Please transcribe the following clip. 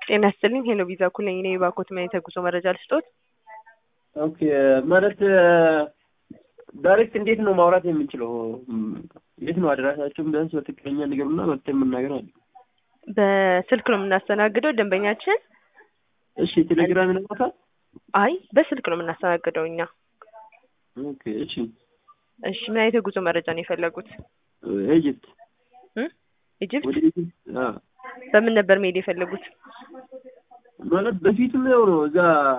ጤና ይስጥልኝ ሄሎ ቪዛ እኩል ነኝ እኔ የባኮት ምን የተጉዞ መረጃ ልስጦት? ኦኬ ማለት ዳይሬክት እንዴት ነው ማውራት የምንችለው? የት ነው አድራሻችሁን ቢያንስ በትክክለኛ ንገሩና መጥተን መናገር አለ። በስልክ ነው የምናስተናግደው ደንበኛችን። እሺ ቴሌግራም ይነካታል? አይ በስልክ ነው የምናስተናግደው እኛ። ኦኬ እሺ እሺ ምን አይነት የጉዞ መረጃ ነው የፈለጉት? ኢጅፕት እም? ኢጅፕት ወደ ኢጅፕት አዎ በምን ነበር መሄድ የፈለጉት? ማለት በፊትም ያው ነው እዛ